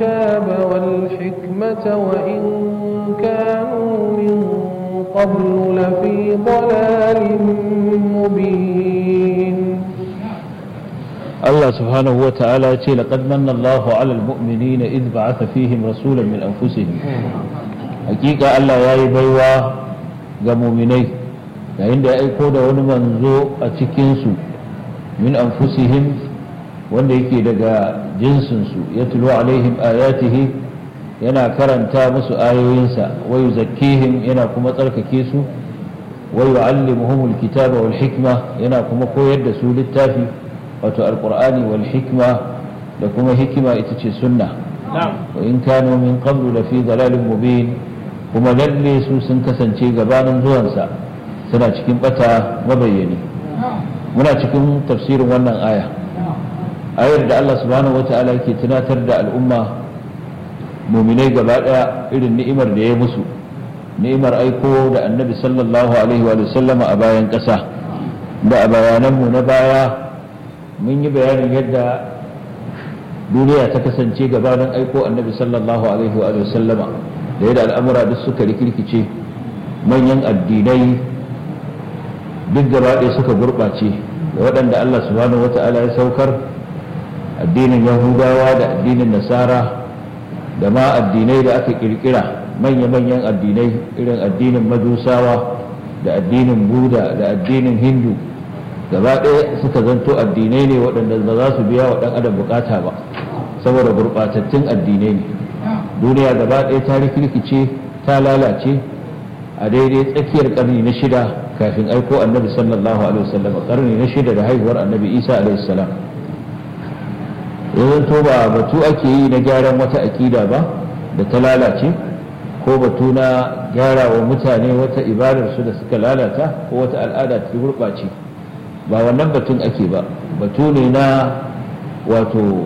الكتاب والحكمة وإن كانوا من قبل لفي ضلال مبين Allah subhanahu wa ta'ala ce laqad manna Allahu 'alal mu'minina idh ba'atha fihim rasulan min anfusihim hakika Allah yayi baiwa ga mu'minai yayin da ya aiko da wani manzo a cikin su min anfusihim wanda yake daga jinsin su yatlu alaihim ayatihi yana karanta musu ayoyinsa wa yuzakkihim yana kuma tsarkake su wa yu'allimuhumul kitaba wal hikma yana kuma koyar da su littafi wato alqur'ani wal hikma da kuma hikima ita ce sunna wa in kanu min qablu la fi dalalin mubin kuma lalle su sun kasance gabanin zuwansa suna cikin bata mabayyani muna cikin tafsirin wannan aya ayar da Allah subhanahu wata'ala yake tunatar da al'umma muminai gaba daya irin ni'imar da ya musu ni'imar aiko da annabi sallallahu alaihi wa sallama a bayan ƙasa da a bayananmu na baya mun yi bayanin yadda duniya ta kasance gabanin aiko annabi sallallahu alaihi wa sallama da yadda al'amura duk suka rikirkice manyan addinai duk gaba ɗaya suka gurɓace da waɗanda Allah subhanahu wata'ala ya saukar addinin yahudawa da addinin nasara da ma addinai da aka kirkira manya-manyan addinai irin addinin majusawa da addinin buda da addinin hindu gaba ɗaya suka zanto addinai ne waɗanda ba za su biya wa ɗan adam bukata ba saboda gurɓatattun addinai ne duniya gaba ɗaya ta rikirkice ta lalace a daidai tsakiyar ƙarni na shida kafin aiko annabi sallallahu alaihi wasallam ƙarni na shida da haihuwar annabi isa alaihi salam ya zanto ba batu ake yi na gyaran wata aƙida ba da ta lalace ko batu na gyara wa mutane wata ibadarsu da suka lalata ko wata al'ada ta gurɓace ba wannan batun ake ba batu ne na wato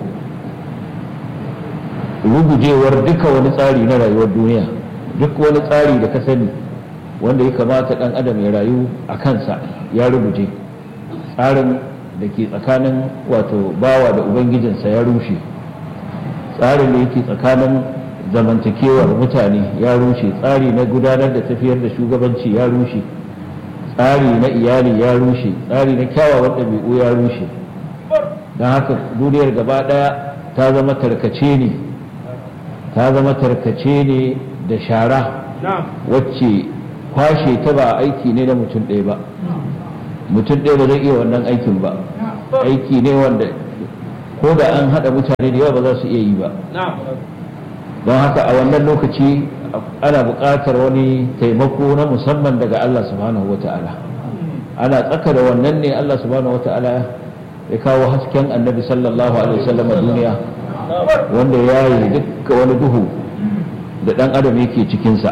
rugujewar duka wani tsari na rayuwar duniya duk wani tsari da ka sani wanda ya kamata ɗan adam ya rayu a kansa ya ruguje tsarin da ke tsakanin wato bawa da ubangijinsa ya rushe tsarin da yake tsakanin zamantakewar mutane ya rushe tsari na gudanar da tafiyar da shugabanci ya rushe tsari na iyali ya rushe tsari na kyawawan ɗabi'u ya rushe don haka duniyar gaba ɗaya ta zama tarkace ne ta zama tarkace ne da shara wacce kwashe ta ba aiki ne na mutum ɗaya ba mutum ɗaya ba zai iya wannan aikin ba aiki ne wanda ko da an haɗa mutane da yawa ba za su iya yi ba don haka a wannan lokaci ana buƙatar wani taimako na musamman daga Allah subhanahu wa ta'ala ana tsaka da wannan ne Allah subhanahu wa ta'ala ya kawo hasken annabi sallallahu alaihi wasallam a duniya wanda ya yi dukka wani duhu da ɗan adam yake cikinsa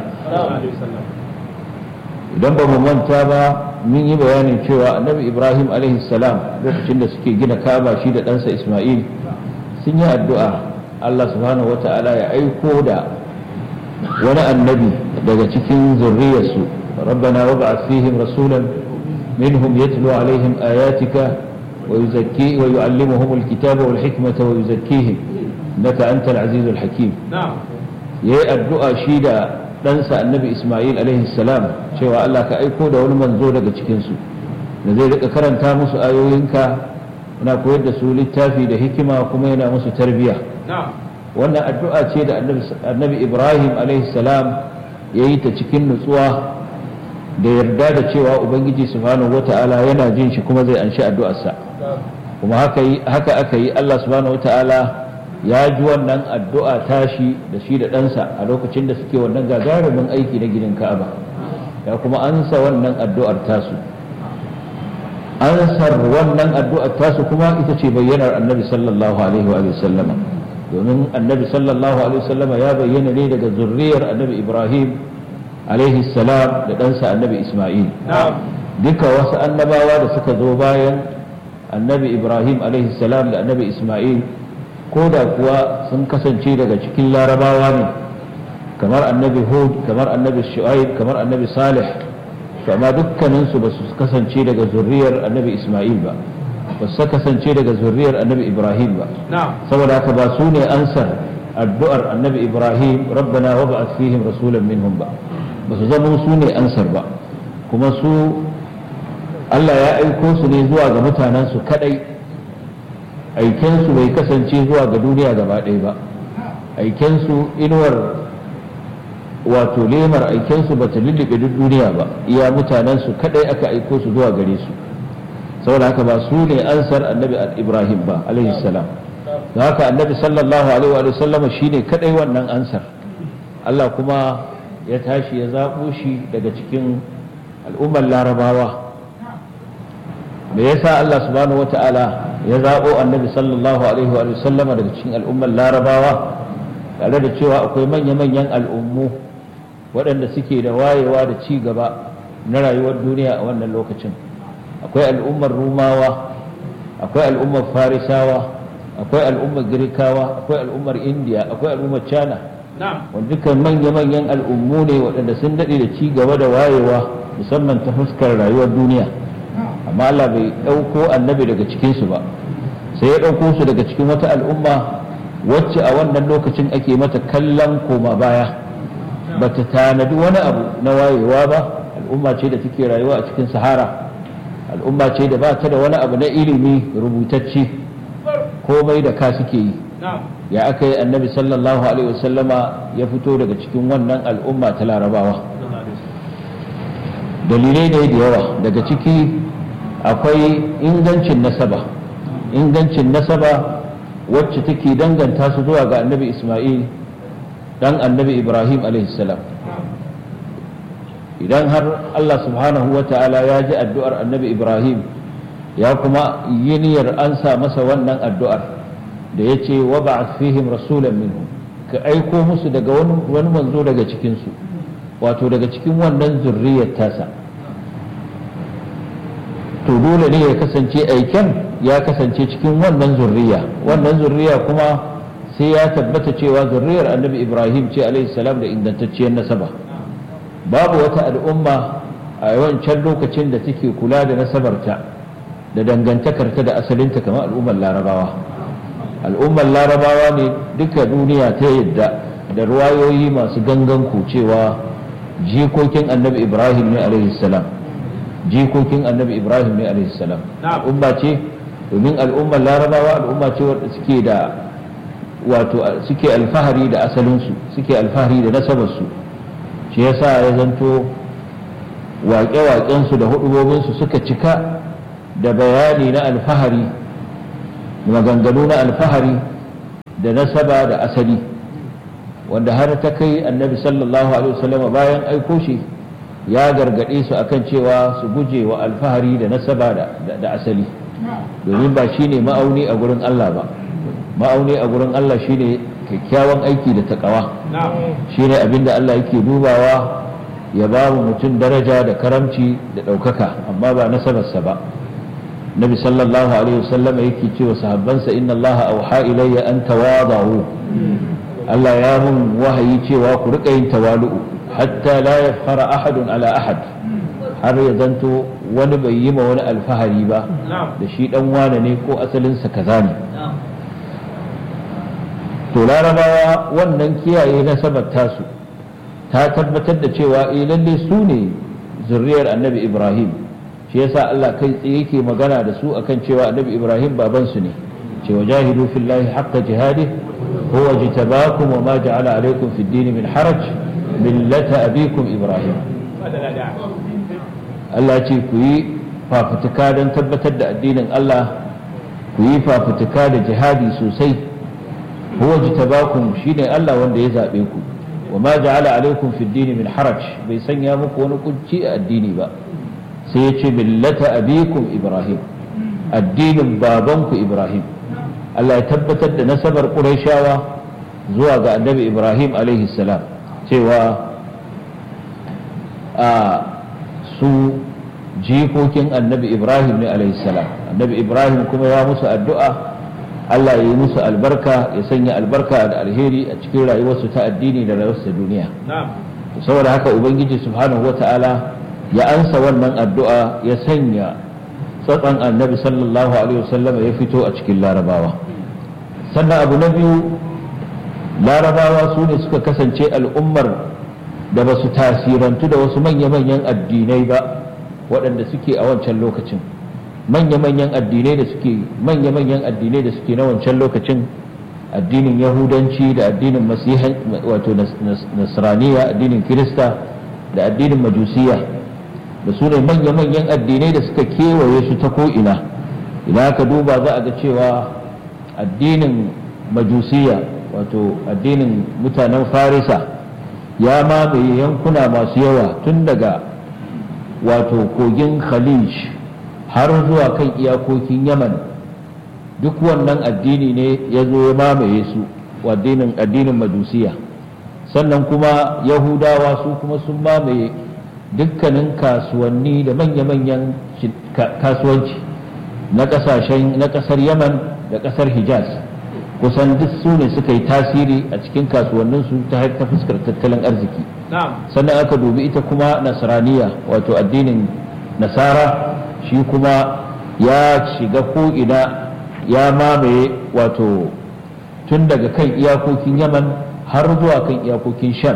idan ba mu manta ba mun yi bayanin cewa annabi ibrahim alaihi salam lokacin da suke gina kaba shi da ɗansa isma'il sun yi addu'a Allah subhanahu wa ta'ala ya aiko da wani annabi daga cikin zurriyarsu rabbana wab'ath fihim rasulan minhum yatlu alaihim ayatika wa yuzakki wa yu'allimuhum alkitaba wal hikmata wa yuzakkihim innaka antal azizul hakim yayi addu'a shi da ɗansa annabi isma'il alaihi salam cewa Allah ka aiko da wani manzo daga cikinsu da zai rika karanta musu ayoyinka yana koyar da su littafi da hikima kuma yana musu tarbiya wannan addu'a ce da annabi ibrahim salam ya yi ta cikin nutsuwa da yarda da cewa ubangiji subhanahu wata'ala yana jin shi kuma zai anshi addu'arsa kuma haka aka yi allah subhanahu wata'ala ya ji wannan addu'a tashi da shi da ɗansa a lokacin da suke wannan gagarumin aiki na gidan ka'aba ya kuma ansa wannan addu'ar tasu ansar wannan addu'ar tasu kuma ita ce bayyanar annabi sallallahu alaihi wa sallama domin annabi sallallahu alaihi wa sallama ya bayyana ne daga zurriyar annabi ibrahim alaihi salam da ɗansa annabi isma'il duka wasu annabawa da suka zo bayan annabi ibrahim alaihi salam da annabi isma'il ko da kuwa sun kasance daga cikin larabawa ne kamar annabi hud kamar annabi shu'aib kamar annabi salih amma dukkaninsu ba su kasance daga zurriyar annabi isma'il ba ba su kasance daga zurriyar annabi ibrahim ba saboda haka ba su ne ansar addu'ar annabi ibrahim rabbana wa ba'ath fihim rasulan minhum ba ba su zama su ne ansar ba kuma su Allah ya aiko su ne zuwa ga mutanen su kadai aikensu bai kasance zuwa ga duniya gaba ɗaya ba aikensu inuwar wato lemar aikensu ba ta lullube duk duniya ba iya mutanensu kadai aka aiko su zuwa gare su saboda haka ba su ne ansar annabi ibrahim ba alaihi salam da haka annabi sallallahu alaihi wa sallama shine kadai wannan ansar Allah kuma ya tashi ya zaɓo shi daga cikin al'ummar larabawa me yasa Allah subhanahu wata'ala ya zaɓo annabi sallallahu alaihi wa sallama daga cikin al'ummar larabawa tare da cewa akwai manya-manyan al'ummu waɗanda suke da wayewa da ci gaba na rayuwar duniya a wannan lokacin akwai al'ummar rumawa akwai al'ummar farisawa akwai al'ummar girkawa akwai al'ummar indiya akwai al'ummar china wanda dukkan manya-manyan al'ummu ne waɗanda sun daɗe da ci gaba da wayewa musamman ta fuskar rayuwar duniya amma Allah bai ɗauko annabi daga cikinsu ba sai ya ɗauko su daga cikin wata al'umma wacce a wannan lokacin ake mata kallon koma baya ba ta tanadi wani abu na wayewa ba al'umma ce da take rayuwa a cikin sahara al'umma ce da ba ta da wani abu na ilimi rubutacce komai da ka suke yi ya aka yi annabi sallallahu alaihi wasallama ya fito daga cikin wannan al'umma ta larabawa dalilai ne da yawa daga ciki akwai ingancin nasaba ingancin nasaba wacce take danganta su zuwa ga annabi isma'il dan annabi ibrahim salam idan har allah subhanahu wa ta'ala ya ji addu'ar annabi ibrahim ya kuma yi niyyar ansa masa wannan addu'ar da ya ce wa ba'ath fihim rasulan minhum ka aiko musu daga wani manzo daga cikinsu wato daga cikin wannan zurriyar tasa to dole ne ya kasance aiken ya kasance cikin wannan zurriya wannan zurriya kuma sai ya tabbata cewa zurriyar annabi ibrahim ce alaihi salam da ingantacciyar nasaba babu wata al'umma a yawancin lokacin da take kula da nasabarta da dangantakarta da asalinta kamar al'ummar larabawa al'ummar larabawa ne duka duniya ta yadda da ruwayoyi masu gangan cewa jikokin annabi ibrahim ne alaihi salam jikokin annabi ibrahim ne alaihi salam al'umma ce domin al'ummar larabawa al'umma ce wadda suke da wato suke alfahari da asalinsu suke alfahari da nasabarsu shi yasa ya zanto waƙe-waƙensu da hudubobinsu suka cika da bayani na alfahari maganganu na alfahari da nasaba da asali wanda har ta kai annabi sallallahu alaihi wasallam bayan aiko shi ya gargaɗe su akan cewa su guje wa alfahari da nasaba da asali domin ba shine ma'auni a gurin Allah ba ma'auni a gurin Allah shine kyakkyawan aiki da takawa shine abinda Allah yake dubawa ya ba mu mutum daraja da karamci da ɗaukaka amma ba nasabarsa ba nabi sallallahu alaihi wasallam yake cewa sahabbansa inna Allah auha ilayya an tawadahu Allah ya mun wahayi cewa ku rika yin tawalu'u hatta la yafkhara ahadun ala ahad har ya zanto wani bai yi ma wani alfahari ba da shi dan wane ne ko asalinsa kaza ne to larabawa wannan kiyaye nasabar tasu ta tabbatar da cewa eh lalle su ne zurriyar annabi ibrahim shi yasa Allah kai tsaye yake magana da su akan cewa annabi ibrahim baban su ne cewa jahidu fillahi haqqa jihadi huwa jitabakum wa ma ja'ala alaykum fid din min haraj millata abikum ibrahim Allah ce ku yi fafutuka don tabbatar da addinin Allah ku yi fafutuka da jihadi sosai huwa jitabakum shine Allah wanda ya zabe ku wa ma ja'ala alaikum fi din min haraj bai sanya muku wani kunci a addini ba sai ya ce millata abikum ibrahim addinin babanku ibrahim Allah ya tabbatar da nasabar qurayshawa zuwa ga annabi ibrahim alaihi salam cewa a su jikokin annabi ibrahim ne alaihi salam annabi ibrahim kuma ya musu addu'a Allah ya yi musu albarka ya sanya albarka da alheri a cikin rayuwarsu ta addini da rayuwarsu ta duniya saboda haka ubangiji subhanahu wata'ala ya ansa wannan addu'a ya sanya tsatsan annabi sallallahu alaihi wasallam ya fito a cikin larabawa sannan abu na biyu larabawa su ne suka kasance al'ummar da ba su tasirantu da wasu manya-manyan addinai ba waɗanda suke a wancan lokacin manya-manyan addinai da suke manya-manyan addinai da suke na wancan lokacin addinin yahudanci da addinin masihan wato nasraniya addinin kirista da addinin majusiya da su ne manya-manyan addinai da suka kewaye su ta ko'ina idan aka duba za a ga cewa addinin majusiya wato addinin mutanen farisa ya mamaye yankuna masu yawa tun daga wato kogin khalij har zuwa kan iyakokin yaman duk wannan addini ne ya zo ya mamaye su addinin addinin majusiya sannan kuma yahudawa su kuma sun mamaye dukkanin kasuwanni da manya-manyan kasuwanci na kasashen na kasar yaman da kasar hijaz kusan duk su ne suka yi tasiri a cikin kasuwanninsu ta ta fuskar tattalin arziki sannan aka dubi ita kuma nasraniya wato addinin nasara shi kuma ya shiga ko'ina ya mamaye wato tun daga kan iyakokin yaman har zuwa kan iyakokin sham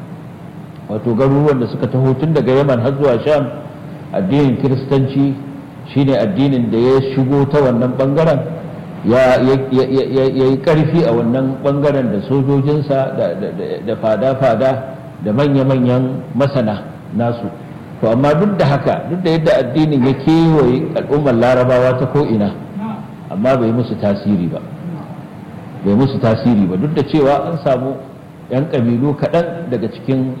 wato garuruwan da suka taho tun daga yaman har zuwa sham addinin kiristanci shine addinin da ya shigo ta wannan bangaren ya yi karfi a wannan bangaren da sojojinsa da fada-fada da manya-manyan masana nasu to amma duk da haka duk da yadda addinin ya kewaye al'ummar larabawa ta ko'ina amma bai musu tasiri ba bai musu tasiri ba duk da cewa an samu 'yan ƙabilu kaɗan daga cikin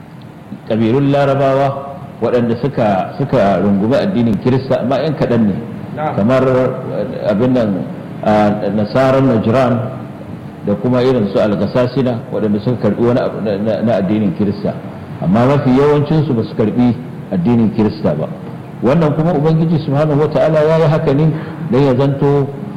ƙabilun larabawa waɗanda suka suka rungumi addinin kirista amma 'yan kaɗan ne kamar abin nan nasarar najran da kuma irin su algasasina waɗanda suka karɓi wani abu na addinin kirista amma mafi yawancinsu ba su karɓi addinin kirista ba wannan kuma ubangiji subhanahu wata'ala ya yi haka ne don ya zanto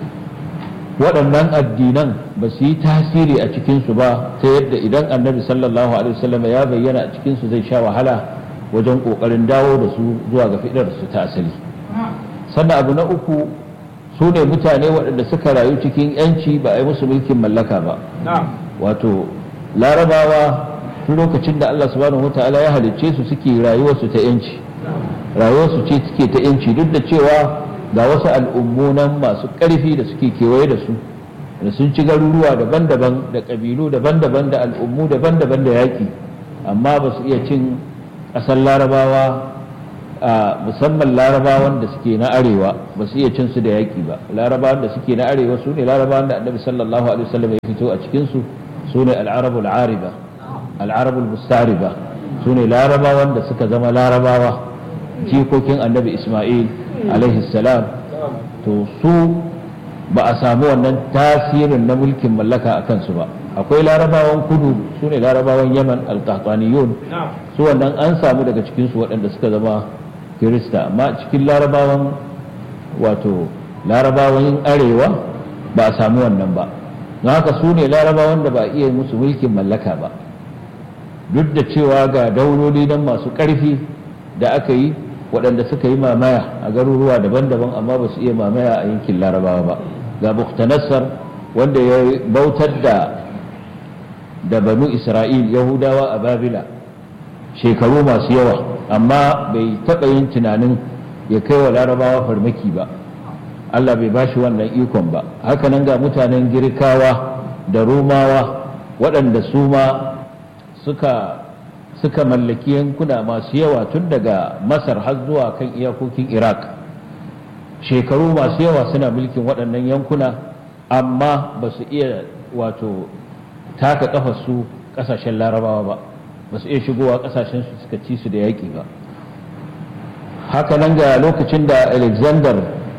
waɗannan addinan ba su yi tasiri a cikinsu ba ta yadda idan annabi sallallahu alaihi wasallam ya bayyana a cikinsu zai sha wahala wajen ƙoƙarin dawo da su zuwa ga fidar su ta asali sannan abu na uku su ne mutane waɗanda suka rayu cikin yanci ba a yi musu mulkin mallaka ba wato larabawa tun lokacin da Allah subhanahu wata'ala ya halicce su suke rayuwarsu ta yanci rayuwarsu ce suke ta yanci duk da cewa ga wasu al'ummu nan masu ƙarfi da suke kewaye da su da sun ci garuruwa daban-daban da ƙabilu daban-daban da al'ummu daban-daban da yaƙi amma ba su iya cin ƙasar larabawa a musamman larabawan da suke na arewa ba su iya cin su da yaƙi ba larabawan da suke na arewa su ne larabawan da annabi sallallahu alaihi wasallam ya fito a cikin su su ne al'arabul ariba al'arabul mustariba su ne larabawan da suka zama larabawa jikokin annabi isma'il alaihi salam to su ba a samu wannan tasirin na mulkin mallaka a kansu ba akwai larabawan kudu su ne larabawan yaman alkahtaniyun su wannan an samu daga cikinsu waɗanda suka zama kirista amma cikin larabawan wato larabawan arewa ba a samu wannan ba don haka su ne larabawan da ba iya musu mulkin mallaka ba duk da cewa ga dauloli nan masu ƙarfi da aka yi waɗanda suka yi mamaya a garuruwa daban-daban amma ba su iya mamaya a yankin larabawa ba ga buktanassar wanda ya bautar da da banu isra'il yahudawa a babila shekaru masu yawa amma bai taɓa yin tunanin ya kai wa larabawa farmaki ba allah bai bashi wannan ikon ba hakanan ga mutanen girkawa da romawa waɗanda su ma suka suka mallaki yankuna masu yawa tun daga masar har zuwa kan iyakokin iraq shekaru masu yawa suna mulkin waɗannan yankuna amma ba su iya wato taka su ƙasashen larabawa ba ba su iya shigowa ƙasashen su suka ci su da yaƙi ba haka nan ga lokacin da alexander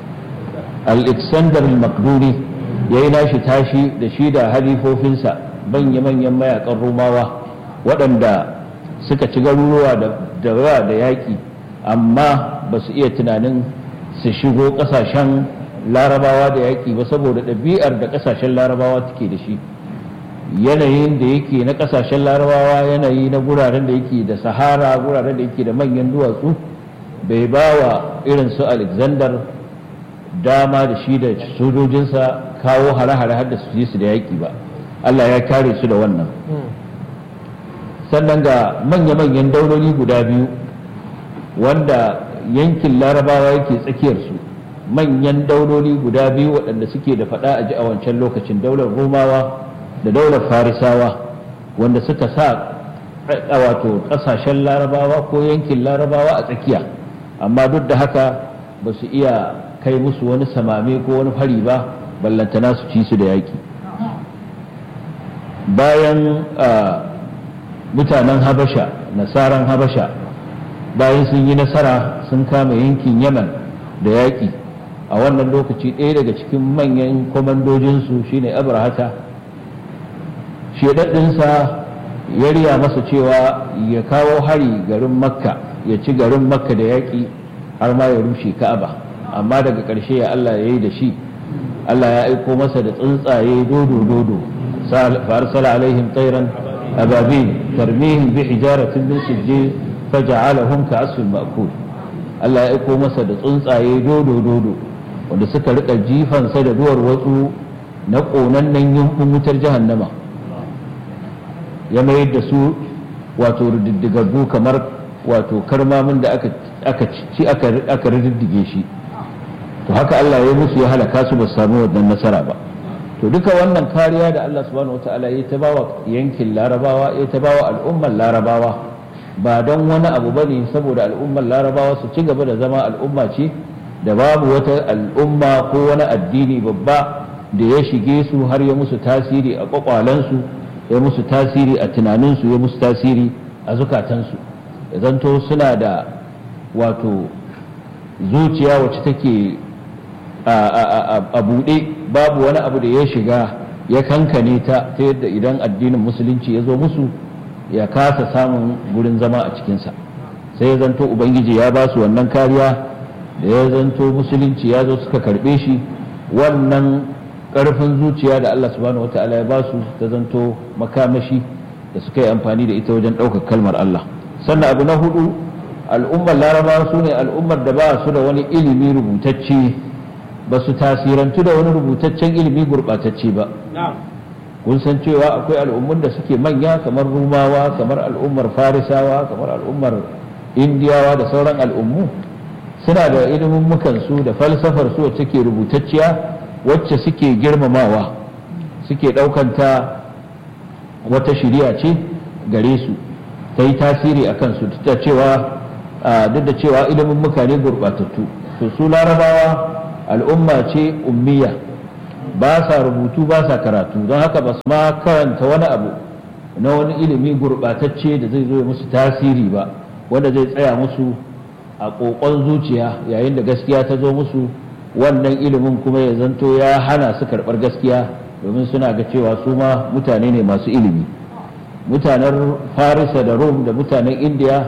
alexander al-makduni ya yi nashi tashi da shi da halifofinsa manya-manyan mayakan romawa waɗanda suka ci garuruwa da yawa da yaƙi amma ba su iya tunanin su shigo ƙasashen larabawa da yaƙi ba saboda ɗabi'ar da ƙasashen larabawa take da shi yanayin da yake na ƙasashen larabawa yanayi na guraren da yake da sahara guraren da yake da manyan duwatsu bai ba wa irin su alexander dama da shi da sojojinsa kawo hare-hare har da su su da yaƙi ba Allah ya kare su da wannan sannan ga manya-manyan dauloli guda biyu wanda yankin larabawa yake tsakiyarsu manyan dauloli guda biyu waɗanda suke da faɗa a ji a wancan lokacin daular romawa da daular farisawa wanda suka sa a wato ƙasashen larabawa ko yankin larabawa a tsakiya amma duk da haka ba su iya kai musu wani samame ko wani fari ba ballantana su ci su da yaƙi bayan mutanen habasha nasaran habasha bayan sun yi nasara sun kama yankin yaman da yaƙi a wannan lokaci ɗaya daga cikin manyan kwamandojinsu shine abrahata shedaddinsa ya riya masa cewa ya kawo hari garin makka ya ci garin makka da yaƙi har ma ya rushe ka'aba amma daga ƙarshe ya allah ya yi da shi allah ya aiko masa da tsuntsaye dodo dodo farsala alaihim tsairan ababil tarmihim bi hijaratin min sijjil faja'alahum ka'asfin ma'kul Allah ya aiko masa da tsuntsaye dodo dodo wanda suka rika jifansa da duwar watsu na ƙonannen yankun wutar jahannama ya mayar da su wato rididdigaggu kamar wato karmamin da aka ci aka rididdige shi to haka Allah ya musu ya halaka su ba su samu wannan nasara ba to duka wannan kariya da Allah subhanahu wataala ya ta bawa yankin larabawa ya ta bawa al'ummar larabawa ba don wani abu ba ne saboda al'ummar larabawa su ci gaba da zama al'umma ce da babu wata al'umma ko wani addini babba da ya shige su har ya musu tasiri a kwakwalensu ya musu tasiri a tunaninsu ya musu tasiri a zukatansu ya zanto suna da wato zuciya wacce take a buɗe babu wani abu da ya shiga ya kankane ta ta yadda idan addinin musulunci ya zo musu ya kasa samun gurin zama a cikinsa sai ya zanto ubangiji ya ba su wannan kariya da ya zanto musulunci ya zo suka karɓe shi wannan ƙarfin zuciya da Allah subhanahu wata'ala ya ba su ta zanto makamashi da suka yi amfani da ita wajen ɗaukar kalmar Allah sannan abu na hudu al'ummar larabawa su ne al'ummar da ba su da wani ilimi rubutacce ba su tasirantu da wani rubutaccen ilimi gurɓatacce ba kun san cewa akwai al'ummun da suke manya kamar rumawa kamar al'ummar farisawa kamar al'ummar indiyawa da sauran al'ummu suna da ilimin su da falsafar su wacce ke rubutacciya wacce suke girmamawa suke ɗaukanta wata shiriya ce gare su ta yi tasiri a kansu duk da cewa duk da cewa ilimin mukane gurɓatattu to su larabawa al'umma ce ummiya ba sa rubutu ba sa karatu don haka ba su ma karanta wani abu na wani ilimi gurɓatacce da zai zo ya musu tasiri ba wanda zai tsaya musu a ƙoƙon zuciya yayin da gaskiya ta zo musu wannan ilimin kuma ya zanto ya hana su karɓar gaskiya domin suna ga cewa su ma mutane ne masu ilimi mutanen farisa da rom da mutanen indiya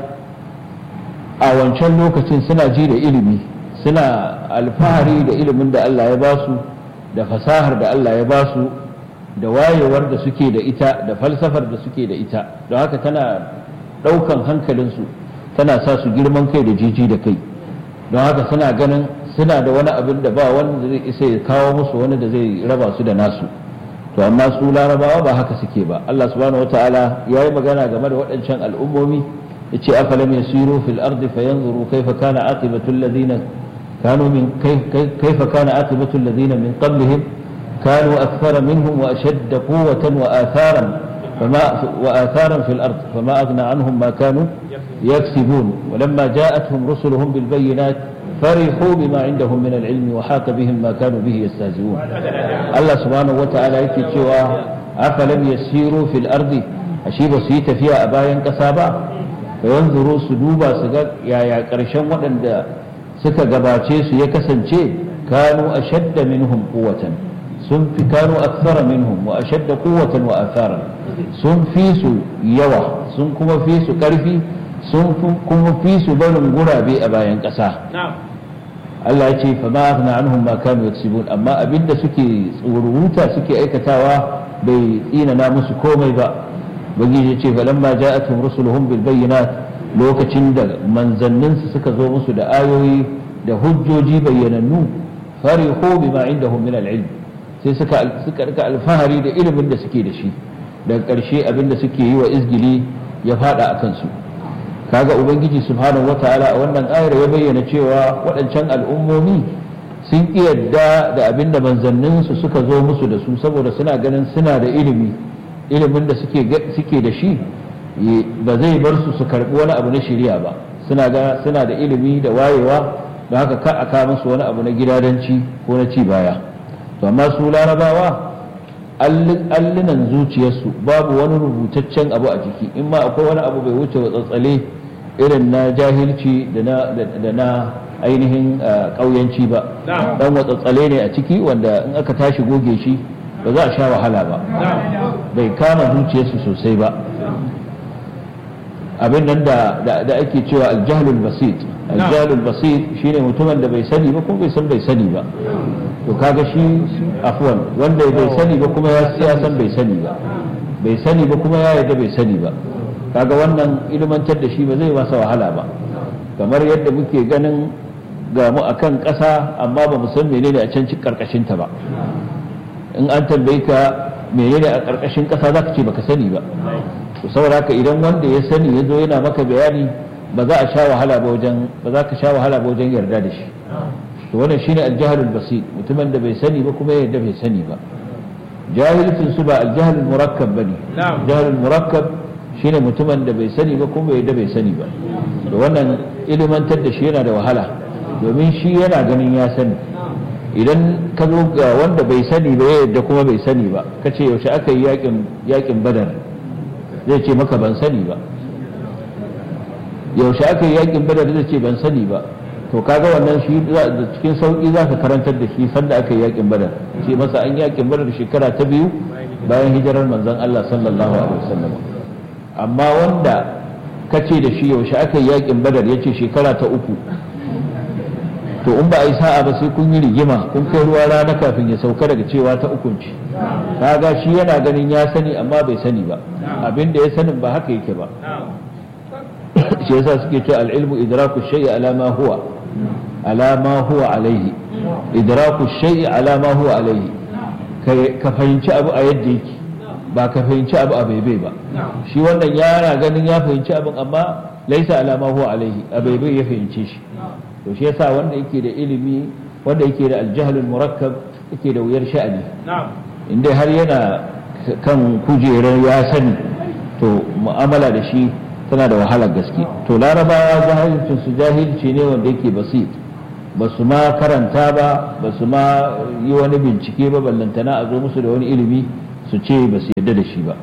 a wancan lokacin suna ji da ilimi suna alfahari da ilimin da allah ya ba su da fasahar da Allah ya ba su da wayewar da suke da ita da falsafar da suke da ita don haka tana ɗaukan hankalinsu tana sa su girman kai da jiji da kai don haka suna ganin suna da wani abin da ba wanda zai isa ya kawo musu wani da zai raba su da nasu to amma su larabawa ba haka suke ba Allah subhanahu wataala ya yi magana game da waɗancan al'ummomi ya ce afalam yasiru fil ardi fayanzuru kaifa kana aqibatu alladhina كانوا من كيف, كيف كان عاقبة الذين من قبلهم كانوا أكثر منهم وأشد قوة وآثارا فما وآثارا في الأرض فما أغنى عنهم ما كانوا يكسبون ولما جاءتهم رسلهم بالبينات فرحوا بما عندهم من العلم وحاق بهم ما كانوا به يستهزئون الله سبحانه وتعالى يكتشوا أفلم يسيروا في الأرض أشيب سيت فيها أبايا كسابا فينظروا سدوبا سجد يا يا كرشم ودن suka gabace su ya kasance kanu ashadda minhum quwwatan sun fi kanu akthara minhum wa ashadda quwwatan wa athara sun fi su yawa sun kuma fi su karfi sun kuma fi su barin gurabe a bayan ƙasa Allah ya ce fa ma aghna anhum ma kanu yaksibun amma abinda suke tsururuta suke aikatawa bai tsinana musu komai ba bagiji ya ce falamma ja'atuhum rusuluhum bil bayyinat lokacin da manzanninsu suka zo musu da ayoyi da hujjoji bayyanannu farihu bima indahum min al-ilm sai suka suka rika alfahari da ilimin da suke da shi daga ƙarshe abin da suke yi wa izgili ya fada a kansu kaga ubangiji subhanahu wataala a wannan ayar ya bayyana cewa waɗancan al'ummomi sun ƙi yadda da abin da manzanninsu suka zo musu da su saboda suna ganin suna da ilimi ilimin da suke da shi ba zai bar su su karɓi wani abu na shirya ba suna ga suna da ilimi da wayewa don haka ka aka musu wani abu na gidadanci ko na ci baya to amma su larabawa allunan zuciyarsu babu wani rubutaccen abu a ciki in ma akwai wani abu bai wuce tsatsale irin na jahilci da na ainihin ƙauyanci ba dan watsatsale ne a ciki wanda in aka tashi goge shi ba za a sha wahala ba bai kama zuciyarsu sosai ba abin nan da ake cewa aljahlul basit aljahlul basit shine mutumin da bai sani ba kuma bai san bai sani ba to kaga shi afwan wanda bai sani ba kuma ya san bai sani ba bai sani ba kuma ya yarda bai sani ba kaga wannan ilmantar da shi ba zai masa wahala ba kamar yadda muke ganin ga mu akan ƙasa amma ba mu san menene a can karkashin ta ba in an tambaye ka menene a karkashin ƙasa zaka ce baka sani ba to saboda haka idan wanda ya sani ya zo yana maka bayani ba za a sha wahala ba wajen ba za ka sha wahala ba wajen yarda da shi to wannan shine aljahalul basit mutumin da bai sani ba kuma ya yarda bai sani ba jahilcin su ba aljahalul murakkab bane jahalul murakkab shine mutumin da bai sani ba kuma bai yarda bai sani ba to wannan ilimantar da shi yana da wahala domin shi yana ganin ya sani idan ka zo ga wanda bai sani ba ya yarda kuma bai sani ba kace yaushe aka yi yakin yakin badar zai ce maka ban sani ba yaushe aka yi yakin badar zai ce ban sani ba to kaga wannan shi da cikin sauki za ka karantar da shi sanda aka yi yakin badar ce masa an yakin badar shekara ta biyu bayan hijirar manzon Allah sallallahu alaihi wasallam amma wanda kace da shi yaushe aka yi yakin badar yace shekara ta uku to in ba a yi sa'a ba sai kun yi rigima kun kai ruwa rana kafin ya sauka daga cewa ta ukunci kaga shi yana ganin ya sani amma bai sani ba abin da ya sanin ba haka yake ba shi yasa suke cewa al-ilmu idraku shay'i ala ma huwa ala ma huwa alaihi idraku shay'i ala ma huwa alaihi ka fahimci abu a yadda yake ba ka fahimci abu a baibai ba shi wannan yana ganin ya fahimci abin amma laisa ala ma huwa alaihi a baibai ya fahimce shi to shi yasa wanda yake da ilimi wanda yake da aljahlul murakkab yake da wuyar sha'ani inda har yana kan kujerar ya sani to mu'amala da shi tana da wahalar gaske to larabawa jahilcin su jahilci ne wanda yake basit ba su ma karanta ba ba su ma yi wani bincike ba ballantana a zo musu da wani ilimi su ce ba su yarda da shi ba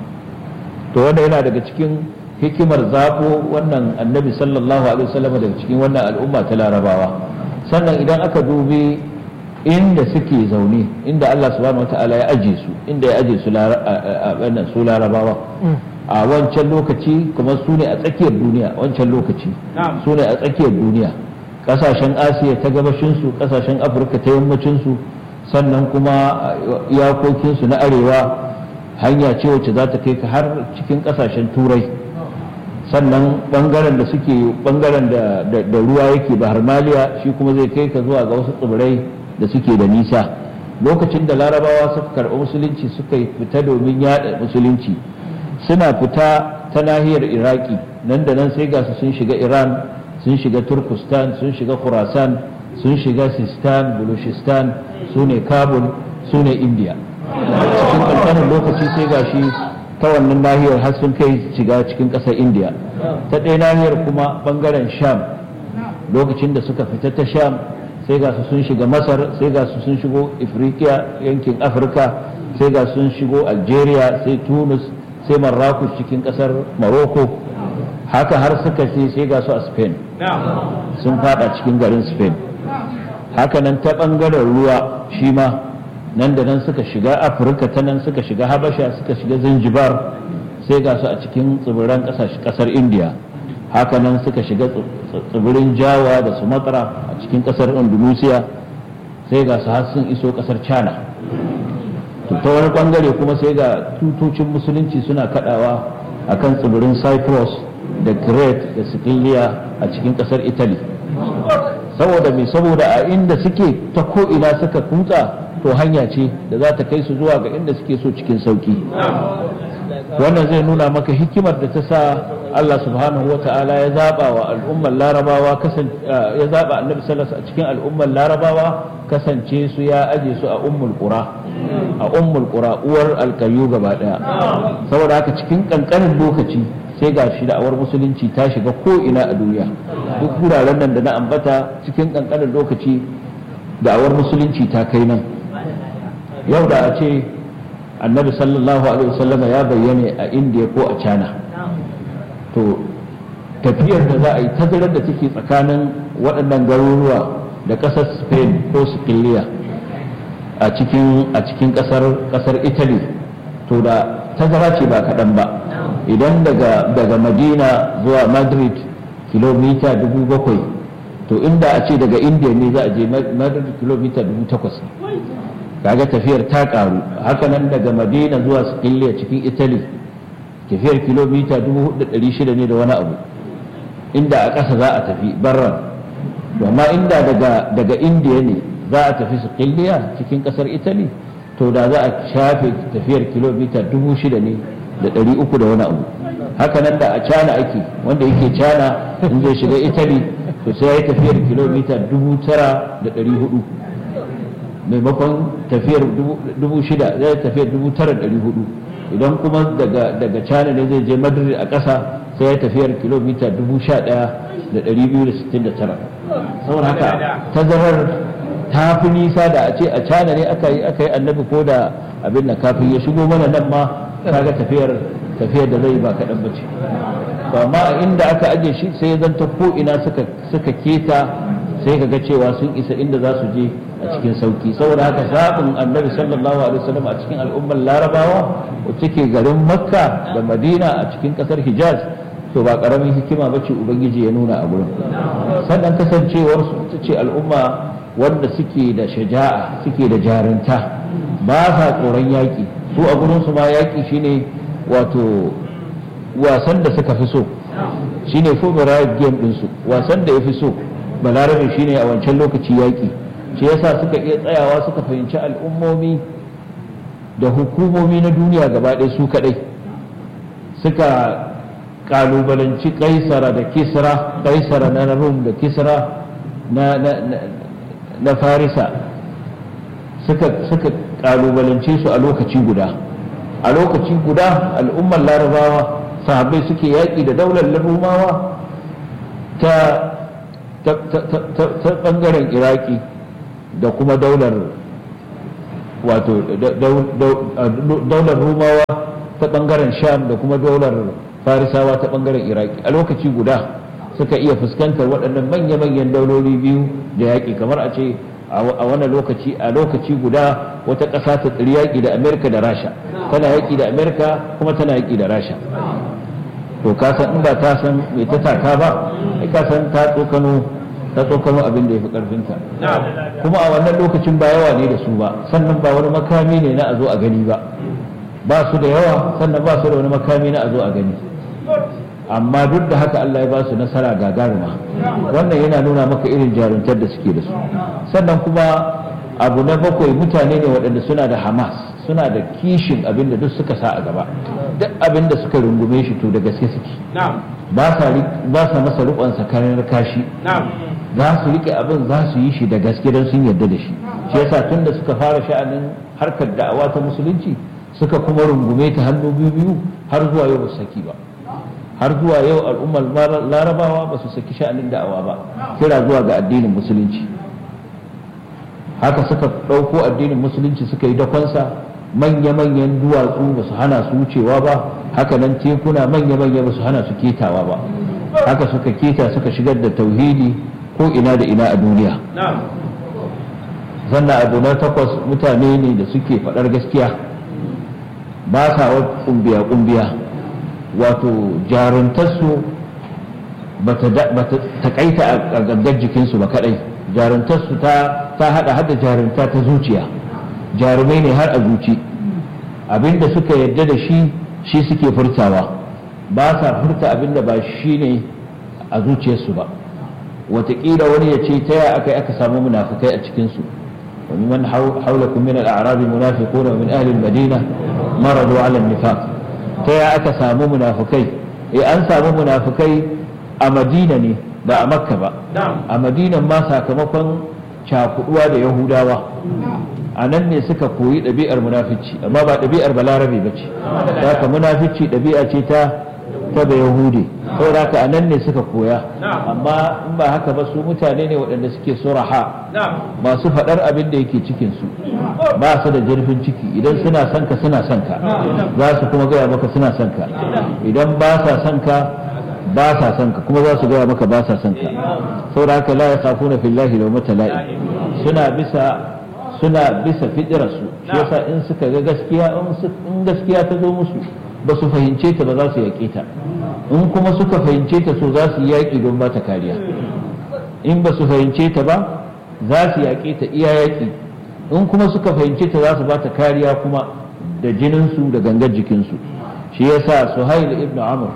to wanda yana daga cikin hikimar zaɓo wannan annabi sallallahu alaihi wasallam daga cikin wannan al'umma ta larabawa sannan idan aka dubi inda suke zaune inda Allah subhanahu wataala ya aje su inda ya aje su su larabawa a wancan lokaci kuma su ne a tsakiyar duniya wancan lokaci su ne a tsakiyar duniya kasashen asiya ta gabashinsu kasashen afirka ta yammacinsu sannan kuma iyakokinsu na arewa hanya ce wacce za ta kai ka har cikin kasashen turai sannan bangaren da suke bangaren da ruwa yake bahar maliya shi kuma zai kai ka zuwa ga wasu tsibirai da suke da nisa lokacin da larabawa suka karɓi musulunci suka fita domin yada musulunci suna fita ta nahiyar iraki nan da nan sai ga su sun shiga iran sun shiga turkistan sun shiga khurasan sun shiga sistan bulushistan su ne kabul su ne india cikin ƙanƙanin lokaci sai ga shi ta wannan nahiyar har sun kai shiga cikin ƙasar india ta ɗaya nahiyar kuma ɓangaren sham lokacin da suka fita ta sham sai ga su sun shiga masar sai ga su sun shigo ifriqiya yankin afirka sai ga sun shigo algeria sai tunis sai marrakus cikin ƙasar morocco haka har suka ce sai ga su a spain sun fada cikin garin spain haka nan ta ɓangaren ruwa shi ma nan da nan suka shiga afirka ta nan suka shiga habasha suka shiga zanzibar sai ga su a cikin tsibiran kasar india haka nan suka shiga tsibirin jawa da sumatra a cikin kasar indonesia sai ga su har sun iso kasar china ta wani bangare kuma sai ga tutocin musulunci suna kadawa a kan tsibirin cyprus da crete da sicilia a cikin kasar italy saboda me saboda a inda suke ta ko ina suka kutsa to hanya ce da za ta kai su zuwa ga inda suke so cikin sauki wannan zai nuna maka hikimar da ta sa Allah subhanahu wa ta'ala ya zaba wa al'ummar larabawa ya zaba annabi sallallahu a cikin al'ummar larabawa kasance su ya aje su a ummul qura a ummul qura uwar alkayu gaba daya saboda haka cikin kankanin lokaci sai ga shi da'awar musulunci ta shiga ko ina a duniya duk wuraren nan da na ambata cikin kankanin lokaci da'awar musulunci ta kai nan yau da a ce annabi sallallahu alaihi wasallama ya bayyane a indiya ko a china to tafiyar da za a yi tazarar da take tsakanin waɗannan garuruwa da ƙasar spain ko siciliya a cikin a cikin ƙasar ƙasar italy to da tazara ce ba kaɗan ba idan daga daga madina zuwa madrid kilomita dubu bakwai to inda a ce daga india ne za a je madrid kilomita dubu takwas kaga tafiyar ta karu hakanan daga madina zuwa siciliya cikin italy tafiyar kilomita 4,600 ne da wani abu inda a ƙasa za a tafi barran amma inda daga daga indiya ne za a tafi siciliya cikin ƙasar italy to da za a shafe tafiyar kilomita 6,000 ne da 300 da wani abu hakanan da a cana ake wanda yake cana in zai shiga italy to sai ya yi tafiyar kilomita 9,400 maimakon tafiyar dubu shida zai tafiyar dubu tara ɗari hudu idan kuma daga daga china ne zai je madrid a ƙasa sai ya tafiyar kilomita dubu sha ɗaya da ɗari biyu da sittin da tara saboda haka tazarar ta fi nisa da a ce a china ne aka yi aka yi annabi ko da abin da kafin ya shigo mana nan ma kaga tafiyar tafiyar da zai ba kaɗan ba ce amma a inda aka aje shi sai ya zanta ko ina suka suka keta sai ka ga cewa sun isa inda za su je a cikin sauki saboda haka zaɓin annabi sallallahu alaihi wasallam a cikin al'ummar larabawa wacce ke garin makka da madina a cikin ƙasar hijaz to ba ƙaramin hikima ba ce ubangiji ya nuna a gurin sannan kasancewar su ta ce al'umma wanda suke da shaja'a suke da jarinta ba sa tsoron yaƙi su a gurin su ma yaƙi shine wato wasan da suka fi so shine favorite game ɗinsu wasan da ya fi so balarabe shine a wancan lokaci yaƙi shi yasa suka iya tsayawa suka fahimci al'ummomi da hukumomi na duniya gaba ɗaya su kaɗai suka ƙalubalanci kaisara da kisra kaisara na rum da kisra na, na, farisa suka, suka ƙalubalance su a lokaci guda a lokaci guda al'ummar larabawa sahabbai suke yaƙi da daular larumawa ta ta ɓangaren iraki da kuma daular wato daular rumawa ta ɓangaren sham da kuma daular farisawa ta ɓangaren iraki a lokaci guda suka iya fuskantar waɗannan manya-manyan dauloli biyu da yaƙi kamar a ce a wannan lokaci a lokaci guda wata ƙasa ta tsiri yaƙi da amerika da rasha tana yaƙi da amerika kuma tana yaƙi da rasha to ka san in ba ta san mai ta taka ba ai ka san ta tsokano ta tsokano abin da ya fi karfinta kuma a wannan lokacin ba yawa ne da su ba sannan ba wani makami ne na a zo a gani ba ba su da yawa sannan ba su da wani makami na a zo a gani amma duk da haka Allah ya ba su nasara gagaruma wannan yana nuna maka irin jaruntar da suke da su sannan kuma abu na bakwai mutane ne waɗanda suna da hamas suna da kishin abin da duk suka sa a gaba duk abin da suka rungume shi to da gaske suke ba sa masa rukon sakarar kashi za su rike abin za su yi shi da gaske don sun yarda da shi shi yasa tun da suka fara sha'anin harkar da'awa ta musulunci suka kuma rungume ta hannu biyu biyu har zuwa yau ba su saki ba har zuwa yau al'ummar larabawa ba su saki sha'anin da'awa ba kira zuwa ga addinin musulunci haka suka ɗauko addinin musulunci suka yi dakonsa manya-manyan duwatsu ba su hana su wucewa ba haka nan tekuna manya-manya ba su hana su ketawa ba haka suka keta suka shigar da tauhidi ko ina da ina a duniya sannan abu na takwas mutane ne da suke faɗar gaskiya ba sa wa kumbiya-kumbiya wato jaruntarsu ba ta taƙaita a gangar jikinsu ba kaɗai jaruntarsu ta haɗa hada jarunta ta zuciya jarumai ne har a zuci abinda suka yadda da shi shi suke furtawa ba sa furta abinda ba shi ne a zuciyarsu ba watakila wani ya ce ta ya aka aka samu munafikai a cikinsu ومن حولكم من الأعراب منافقون ومن أهل المدينة مرضوا على النفاق تيا أكا سامو منافقي إيه أن سامو منافقي أمدينة ني ba a makka ba a madinan ma sakamakon cakuduwa da yahudawa a nan ne suka koyi ɗabi'ar munafici amma ba ɗabi'ar balarabe ba ce haka munafici ɗabi'a ce ta ta da yahudi saboda haka a nan ne suka koya amma in ba haka ba su mutane ne waɗanda suke suraha masu faɗar abin da yake cikin su ba su da jirfin ciki idan suna son ka suna son ka za su kuma gaya maka suna son ka idan ba sa son ka ba sa son ka kuma za su gaya maka ba sa son ka saboda haka la yakhafuna fillahi lawmata la'i suna bisa suna bisa fitirarsu shi yasa in suka ga gaskiya in gaskiya ta zo musu ba su fahimce ta ba za su yaƙe ta in kuma suka fahimce ta so za su yi yaƙi don ba ta kariya in ba su fahimce ta ba za su yaƙe ta iya yaƙi in kuma suka fahimce ta za su ba ta kariya kuma da jininsu da gangar jikinsu shi yasa suhail ibn amr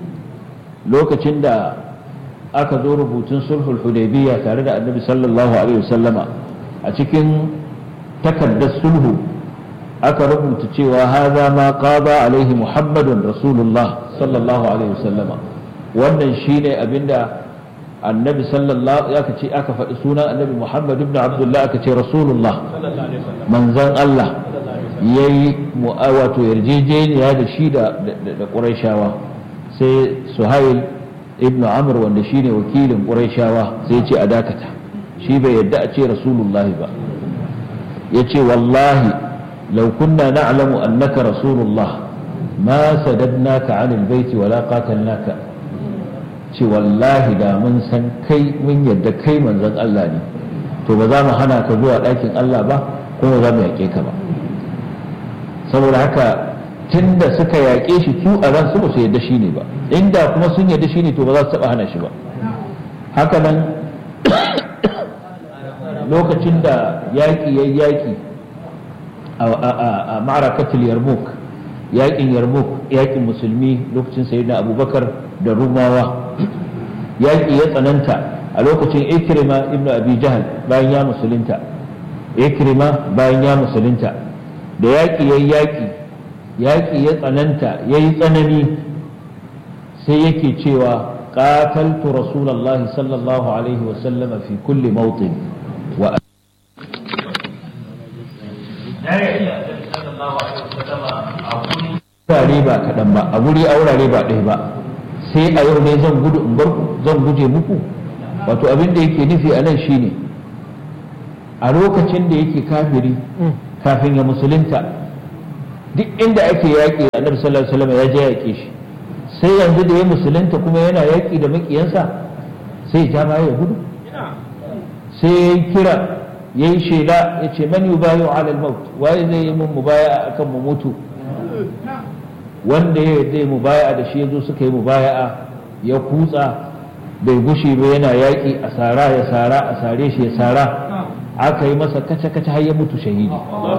lokacin da aka zo rubutun sulhul hudaybiyya tare da annabi sallallahu alaihi wasallama a cikin takardar sulhu aka rubuta cewa haza ma qada alaihi muhammadun rasulullah sallallahu alaihi wasallama wannan shine abinda annabi sallallahu aka ce aka faɗi sunan annabi muhammad ibn abdullah aka ce rasulullah manzon Allah yayi wato yarjejeniya da shi da da qurayshawa sai suhail ibn amr wanda shine wakilin qurayshawa sai ya ce a dakata shi bai yadda a ce rasulullah ba yace wallahi لو كنا نعلم أنك رسول الله ما سددناك عن البيت ولا قاتلناك ce wallahi da mun san kai mun yadda kai manzon Allah ne to ba za mu hana ka zuwa ɗakin Allah ba kuma za mu yaƙe ka ba saboda haka tunda suka yaƙe shi su a ran su ba su yadda shi ne ba inda kuma sun yadda shi ne to ba za su taɓa hana shi ba haka nan lokacin da yaƙi ya yaƙi a ma'arakatul yarmouk yaƙin yarmouk yaƙin musulmi lokacin sayyidina abubakar da rumawa yaƙi ya tsananta a lokacin ikrima ibn abi jahal bayan ya musulunta ikrima bayan ya musulunta da yaƙi ya yaƙi yaƙi ya tsananta ya yi tsanani sai yake cewa قاتلت رسول الله صلى الله عليه وسلم في كل موطن و wurare ba kaɗan ba a wuri a wurare ba ɗaya ba sai a yau ne zan gudu in bar zan guje muku wato abin da yake nufi a nan shine a lokacin da yake kafiri kafin ya musulunta duk inda ake yaƙi annabi sallallahu alaihi wasallam ya je yaƙe shi sai yanzu da ya musulunta kuma yana yaƙi da maƙiyansa sai ja baya ya gudu sai ya yi kira ya yi shela ya ce man yubayu ala al-maut waye zai yi mun mubaya akan mu mutu wanda ya zai mubaya da shi yazo suka yi mubaya ya kutsa bai gushe ba yana yaƙi a sara ya sara a sare shi ya sara aka yi masa kace kace har ya mutu shahidi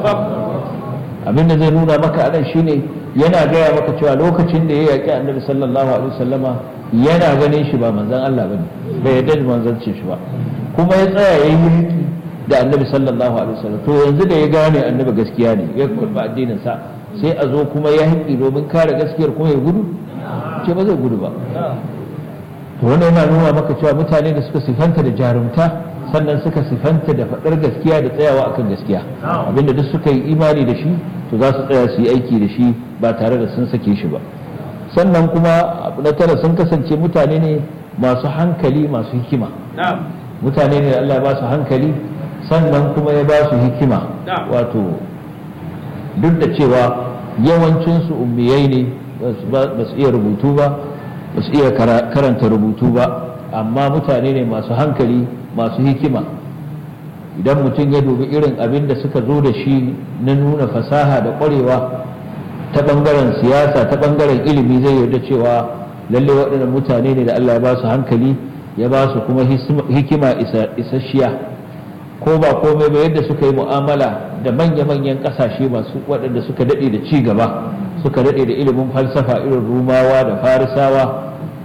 abin da zai nuna maka anan shine yana gaya maka cewa lokacin da ya yaƙi annabi sallallahu alaihi wasallama yana ganin shi ba manzon Allah bane bai yarda da manzancin shi ba kuma ya tsaya yayi mulki da annabi sallallahu alaihi wasallam to yanzu da ya gane annabi gaskiya ne ya kurba addinin sa sai a zo kuma ya haƙi domin kare gaskiyar kuma ya gudu ce ba zai gudu ba to wannan yana nuna maka cewa mutane da suka sifanta da jarumta sannan suka sifanta da faɗar gaskiya da tsayawa akan gaskiya abinda duk suka yi imani da shi to za su tsaya su yi aiki da shi ba tare da sun sake shi ba sannan kuma abu na tara sun kasance mutane ne masu hankali masu hikima mutane ne da Allah ya ba su hankali sannan kuma ya ba su hikima wato duk da cewa yawancinsu ummiyai ne ba su iya rubutu ba ba su iya karanta rubutu ba amma mutane ne masu hankali masu hikima idan mutum ya dubi irin abin da suka zo da shi na nuna fasaha da ƙwarewa ta ɓangaren siyasa ta ɓangaren ilimi zai yarda cewa lalle waɗannan mutane ne da Allah ya ba su hankali ya ba su kuma hikima isasshiya ko ba komai ba yadda suka yi mu'amala da manya-manyan ƙasashe masu waɗanda suka daɗe da ci gaba suka daɗe da ilimin falsafa irin rumawa da farisawa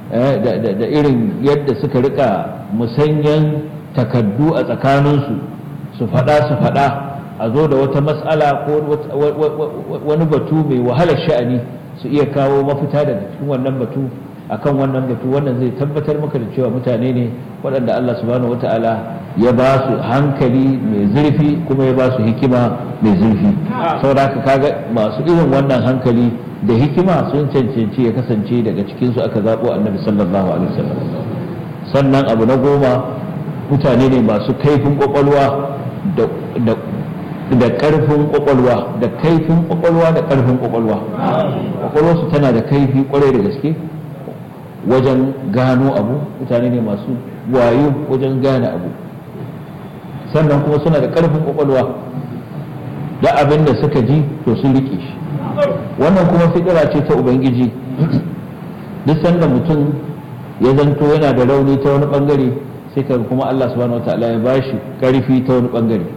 da irin yadda suka rika musanyan takaddu a tsakaninsu su faɗa su faɗa a zo da wata matsala ko wani batu mai wahalar sha'ani su iya kawo mafita daga cikin wannan batu akan wannan batu wannan zai tabbatar maka da cewa mutane ne waɗanda Allah subhanahu wata'ala ya ba su hankali mai zurfi kuma ya ba su hikima mai zurfi saboda kaga masu irin wannan hankali da hikima sun cancanci ya kasance daga cikinsu aka zaɓo annabi sallallahu alaihi wasallam sannan abu na goma mutane ne masu kaifin kwakwalwa da ƙarfin kwakwalwa da kaifin kwakwalwa da ƙarfin kwakwalwa kwakwalwarsu tana da kaifi kwarai da gaske wajen gano abu mutane ne masu wayo wajen gane abu sannan kuma suna da ƙarfin kwakwalwa da abin da suka ji to sun rike shi wannan kuma fitira ce ta ubangiji duk sanda mutum ya zanto yana da rauni ta wani bangare sai ka kuma Allah subhanahu wataala ya bashi karfi ta wani bangare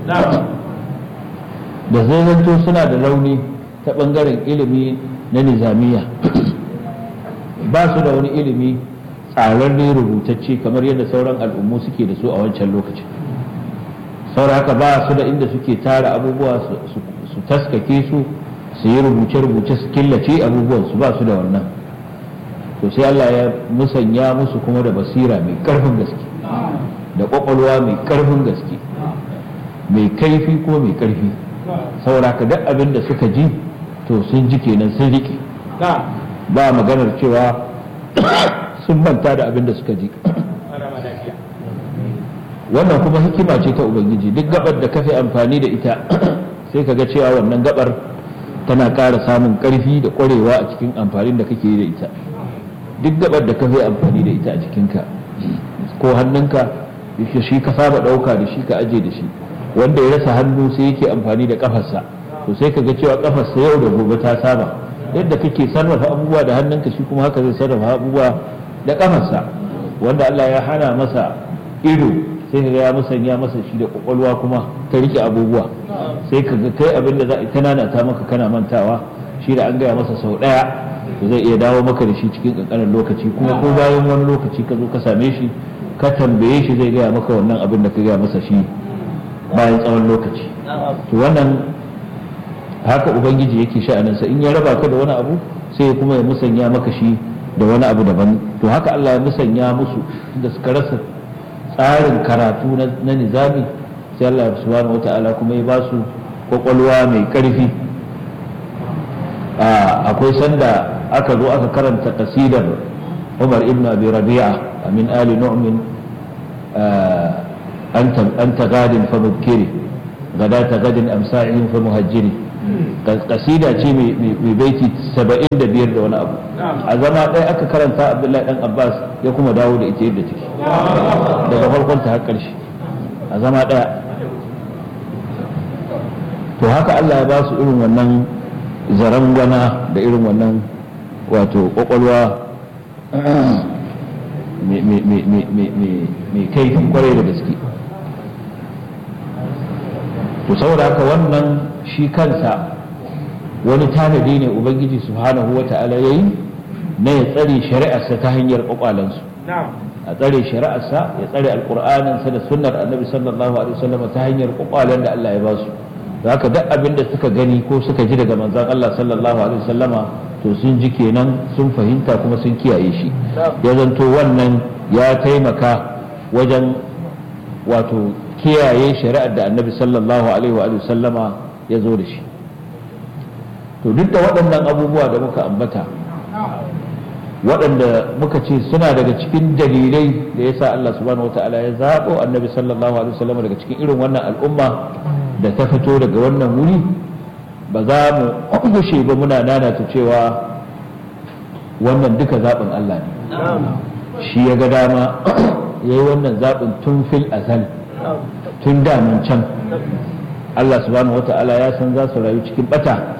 da zai zanto suna da rauni ta bangaren ilimi na nizamiya ba su da wani ilimi tsararre rubutacce kamar yadda sauran al'ummu suke da su a wancan lokacin saboda haka ba su da inda suke tara abubuwa su taskake su su yi rubuce-rubuce su killace abubuwan su ba su da wannan to sai Allah ya musanya musu kuma da basira mai karfin gaske da kwakwalwa mai karfin gaske mai kaifi ko mai karfi saboda ka duk abin da suka ji to sun ji kenan sun riƙe ba maganar cewa sun manta da abin da suka ji wannan kuma hikima ce ta ubangiji duk gabar da ka fi amfani da ita sai ka ga cewa wannan gabar tana ƙara samun ƙarfi da ƙwarewa a cikin amfanin da kake yi da ita duk gabar da ka fi amfani da ita a cikinka ko hannunka shi ka saba ɗauka da shi ka aje da shi wanda ya rasa hannu sai yake amfani da kafarsa to sai ka ga cewa kafarsa yau da gobe ta saba yadda kake sarrafa abubuwa da hannunka shi kuma haka zai sarrafa abubuwa da kafarsa wanda Allah ya hana masa ido sai ka ga ya musanya masa shi da kwakwalwa kuma ta rike abubuwa sai ka ga kai abin da za a ta nanata maka kana mantawa shi da an gaya masa sau ɗaya to zai iya dawo maka da shi cikin ƙanƙanin lokaci kuma ko bayan wani lokaci ka zo ka same shi ka tambaye shi zai gaya maka wannan abin da ka gaya masa shi bayan tsawon lokaci to wannan haka ubangiji yake sha'aninsa in ya raba ka da wani abu sai kuma ya musanya maka shi da wani abu daban to haka Allah ya musanya musu da suka rasa tsarin karatu na nizami sai Allah subhanahu wata'ala kuma ya ba su kwakwalwa mai karfi akwai sanda aka zo aka karanta kasidar Umar ibn Abi Rabi'a min ali nu'min أنت غاد فمبكري غداة غد أمساعهم فمهجري قصيدة ce mai baiti saba'in da biyar da wani abu a zama ɗaya aka karanta abdullahi ɗan abbas ya kuma dawo da ita yadda take daga farkon ta har ƙarshe a zama ɗaya to haka allah ya ba su irin wannan zarangwana da irin wannan wato ƙwaƙwalwa mai kaifin kwarai da gaske to saboda haka wannan shi kansa wani tanadi ne ubangiji subhanahu wa ta'ala ya yi na ya tsare shari'arsa ta hanyar kwakwalansu a tsare shari'arsa ya tsare alkur'aninsa da sunnar annabi sallallahu alaihi wasallam ta hanyar kwakwalen da Allah ya ba su haka duk abin da suka gani ko suka ji daga manzon Allah sallallahu alaihi wasallama to sun ji kenan sun fahimta kuma sun kiyaye shi ya zanto wannan ya taimaka wajen wato kiyaye shari'ar da annabi sallallahu alaihi wa sallama ya zo da shi to duk da waɗannan abubuwa da muka ambata waɗanda muka ce suna daga cikin dalilai da ya sa Allah subhanahu wa ta'ala ya zaɓo annabi sallallahu alaihi wa sallama daga cikin irin wannan al'umma da ta fito daga wannan wuri ba za mu gushe ba muna nanata cewa wannan duka zaɓin Allah ne shi ya ga dama ya yi wannan zaɓin tun fil azal tun damun can Allah subhanahu wa ta'ala ya san za su rayu cikin bata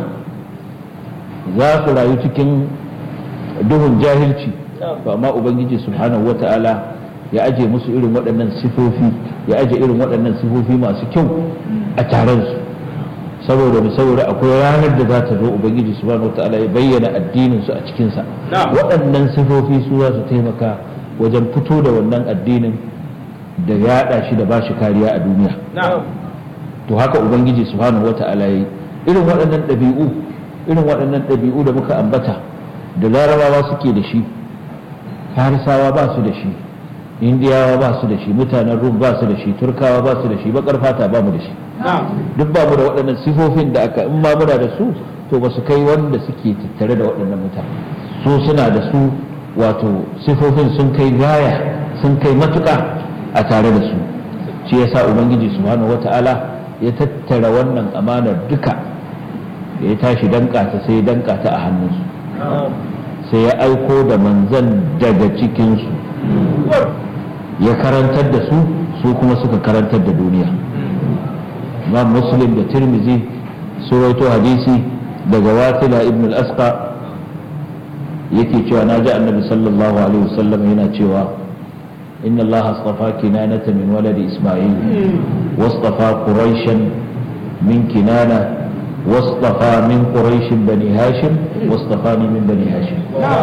za su rayu cikin duhun jahilci ba amma ubangiji subhanahu wa ta'ala ya aje musu irin waɗannan sifofi ya aje irin waɗannan sifofi masu kyau a taron su saboda mu saboda akwai ranar da za ta zo ubangiji subhanahu wataala ya bayyana addinin su a cikin sa waɗannan sifofi su za su taimaka wajen fito da wannan addinin da yaɗa shi da bashi kariya a duniya to haka ubangiji subhanahu wataala yayi irin waɗannan ɗabi'u irin waɗannan ɗabi'u da muka ambata da larabawa suke da shi farisawa ba su da shi indiyawa ba su da shi mutanen rum ba su da shi turkawa ba su da shi bakar fata ba mu da shi duk ba mu da waɗannan sifofin da aka in ma muna da su to ba su kai wanda suke tattare da waɗannan mutane su suna da su wato sifofin sun kai gaya sun kai matuƙa a tare da su shi yasa ubangiji subhanahu wata'ala ya tattara wannan amanar duka da ya tashi danka ta sai danka ta a hannunsu sai ya aiko da manzan daga cikinsu ya karantar da su su kuma suka karantar da duniya imam muslim da tirmizi su rawaito hadisi daga wasila ibn al-asqa yake cewa na ji annabi sallallahu alaihi wasallam yana cewa inna allaha astafa kinanata min waladi isma'il wastafa quraishan min kinana واصطفى من قريش بني هاشم واصطفاني من بني هاشم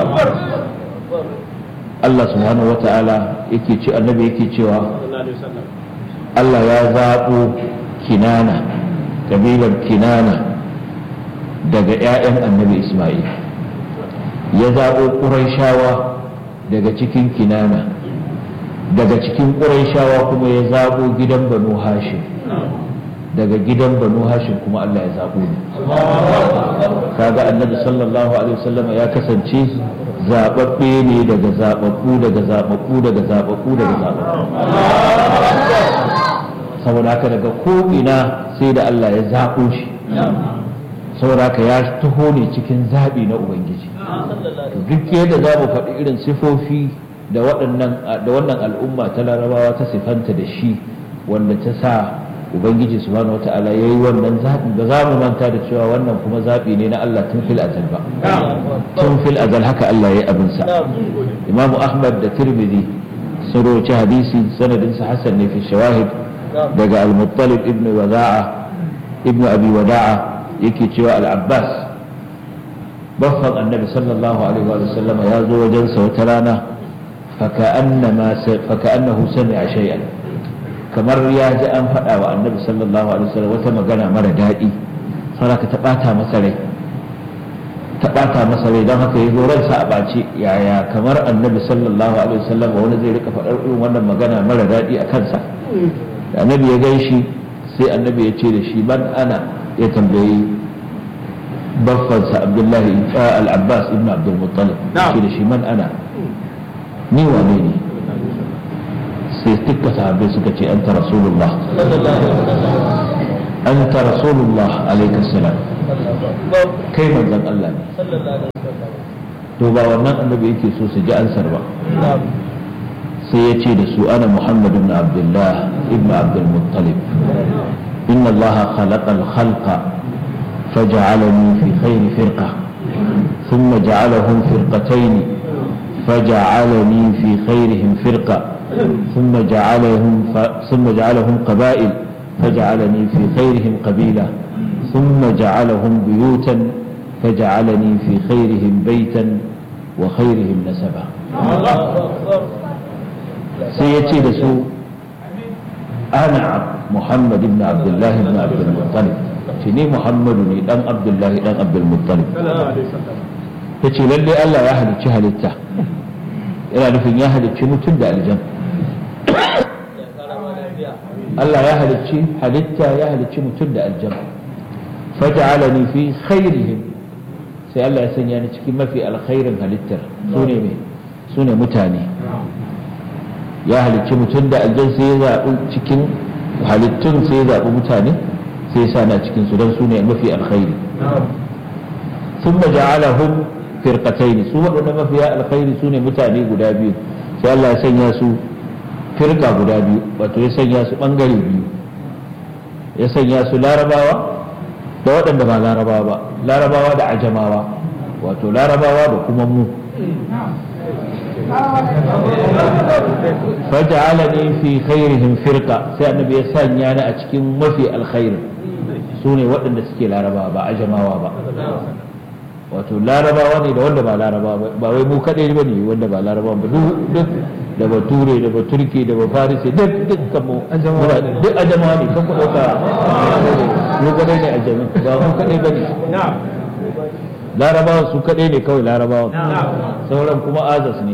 Allah subhanahu wa ta'ala yake ce annabi yake cewa Allah ya zaɓo kinana kabilar kinana daga 'ya'yan annabi Ismail ya zaɓo ƙuraishawa daga cikin kinana daga cikin ƙuraishawa kuma ya zaɓo gidan banu hashim daga gidan banu hashim kuma Allah ya zaɓo ne kaga annabi sallallahu alaihi wasallam ya kasance zaɓaɓɓe ne daga zaɓaɓɓu daga zaɓaɓɓu daga zaɓaɓɓu daga zaɓaɓɓu saboda haka daga ko'ina sai da Allah ya zaɓo shi saboda haka ya taho ne cikin zaɓi na ubangiji duk yadda za mu faɗi irin sifofi da wannan al'umma ta larabawa ta sifanta da shi wanda ta sa ubangiji subhanahu wata'ala ya yi wannan zaɓi ba za mu manta da cewa wannan kuma zaɓi ne na Allah tun fil azal ba tun fil azal haka Allah ya yi abinsa imamu ahmad da tirmidhi sun roci hadisi sanadinsa hassan ne fi shawahid daga al-muttalib ibn wada'a ibn abi wada'a yake cewa al-abbas baffan annabi sallallahu alaihi wa sallam ya zo wajensa wata rana faka'annahu sami'a shay'an kamar ya ji an faɗa wa annabi sallallahu alaihi wasallam wata magana mara daɗi saboda ta ɓata masa rai ta ɓata masa rai don haka ya zo ransa a ɓace yaya kamar annabi sallallahu alaihi wasallam wani zai rika faɗar irin wannan magana mara daɗi a kansa da annabi ya gan shi sai annabi ya ce da shi man ana ya tambayi baffansa abdullahi al-abbas ibn abdul muttalib ce da shi man ana ni wane ne sai dukka sahabbai suka ce anta rasulullah anta rasulullah alaikas salam kai manzon Allah ne to ba wannan annabi yake so su ji ansar ba sai ya ce da su ana muhammad ibn abdullah ibn abdul muttalib inna allah khalaqa al-khalqa فجعلني في خير فرقة ثم جعلهم فرقتين فجعلني في خيرهم فرقة ثم جعلهم ف... ثم جعلهم قبائل فجعلني في خيرهم قبيلة ثم جعلهم بيوتا فجعلني في خيرهم بيتا وخيرهم نسبا سيأتي لسوء أنا محمد بن عبد الله بن عبد المطلب تني محمد بن عبد الله بن عبد المطلب yace lalle Allah ya halicci halitta yana nufin ya halicci mutum da aljan Allah ya halicci halitta ya halicci mutum da aljan faj'alani fi khairihim sai Allah ya sanya ni cikin mafi alkhairin halittar sune me sune mutane ya halicci mutum da aljan sai ya zaɓi cikin halittun sai ya zaɓi mutane sai ya sa na cikin su don sune mafi alkhairi ثم جعلهم firqatayn su waɗanda mafiya alkhairi su ne mutane guda biyu sai Allah ya sanya su firka guda biyu wato ya sanya su ɓangare biyu ya sanya su larabawa da waɗanda ba larabawa ba larabawa da ajamawa wato larabawa da kuma mu faj'alani fi khairihim firqa sai annabi ya sanya ni a cikin mafi alkhairi su ne waɗanda suke larabawa ba ajamawa ba wato larabawa ne da wanda ba larabawa ba wai mu kaɗai ba ne wanda ba larabawa ba duk da ba ture da ba turki da ba farisi duk duk mu duk ajamawa ne kan ku ɗauka mu kaɗai ne ajami ba mu kaɗai ba ne larabawa su kaɗai ne kawai larabawa sauran kuma azas ne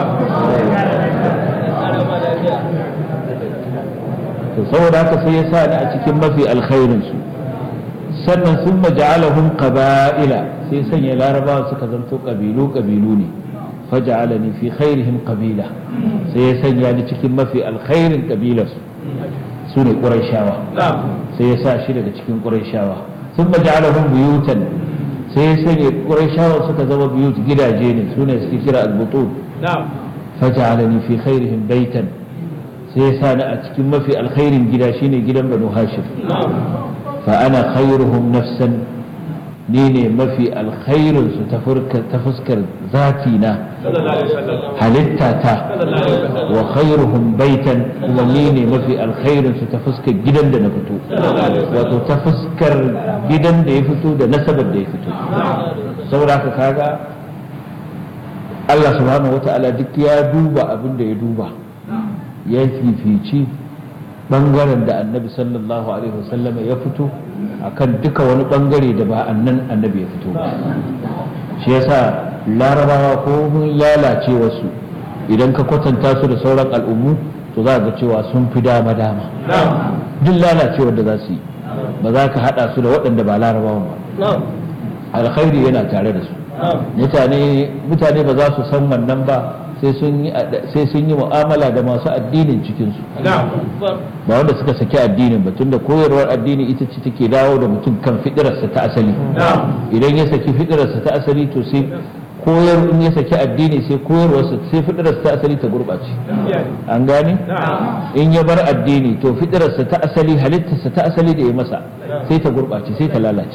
to saboda haka sai ya sa ni a cikin mafi alkhairinsu sannan sun maja'alahum qaba'ila sai sanya larabawa suka zanto kabilu kabilu ne faja'alani fi khairihim qabila sai ya sanya ni cikin mafi alkhairin kabilarsu su ne qurayshawa sai ya sa shi daga cikin qurayshawa sun maja'alahum buyutan sai ya sanya qurayshawa suka zama buyut gidaje ne su ne suke kira al-butun faja'alani fi khairihim baitan sai ya sa ni a cikin mafi alkhairin gida shine gidan banu hashim fa ana khairuhum nafsan ni ne mafi alkhairin su ta fuskar zati na halitta ta wa khairuhum baitan kuma ni ne mafi alkhairin su ta fuskar gidan da na fito wato ta fuskar gidan da ya fito da nasabar da ya fito saboda haka kaga Allah subhanahu wata'ala duk ya duba abin da ya duba ya fifici bangaren da annabi sallallahu alaihi wasallama ya fito akan duka wani bangare da ba annan annabi ya fito ba shi yasa larabawa ko mun lalace wasu idan ka kwatanta su da sauran al'ummu to za ga cewa sun fi dama dama duk lalacewar da za su yi ba za ka hada su da waɗanda ba larabawan ba alkhairi yana tare da su mutane mutane ba za su san wannan ba sai sun yi mu'amala da masu addinin cikinsu ba wanda suka saki addinin ba tunda koyarwar addini ita ce take dawo da mutum kan fidirarsa ta asali idan ya saki fidirarsa ta asali to sai koyar in ya saki addini sai koyarwarsa sai fidirarsa ta asali ta gurɓace an gane in ya bar addini to fidirarsa ta asali halittarsa ta asali da ya masa sai ta gurɓace sai ta lalace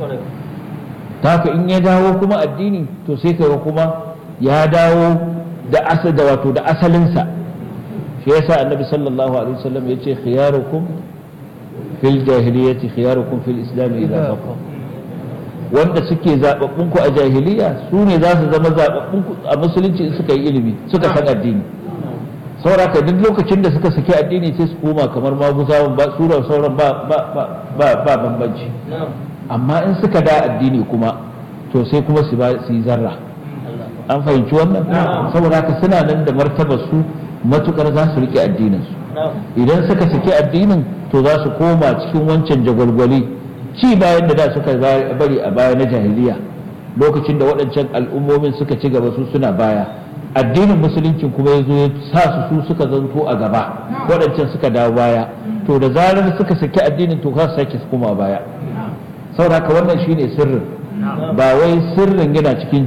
ta haka in ya dawo kuma addini to sai kaga kuma ya dawo da asal da wato da asalinsa shi yasa annabi sallallahu alaihi wasallam ya ce khiyarukum fil jahiliyyati khiyarukum fil islam idza faqa wanda suke zababbun ku a jahiliya su ne za su zama zababbun ku a musulunci in suka yi ilimi suka san addini sauraka duk lokacin da suka saki addini sai su koma kamar maguzawan ba sura sauran ba ba ba ba bambanci amma in suka da addini kuma to sai kuma su yi zarra an fahimci wannan saboda haka suna nan da martabar su matukar za su rike addinin su idan suka saki addinin to za su koma cikin wancan jagwalgwali ci bayan da da suka bari a baya na jahiliya lokacin da waɗancan al'ummomin suka ci gaba su suna baya addinin musulunci kuma ya zo ya sa su su suka zanto a gaba waɗancan suka dawo baya to da zarar suka saki addinin to za su sake koma baya saboda haka wannan shine sirrin ba wai sirrin yana cikin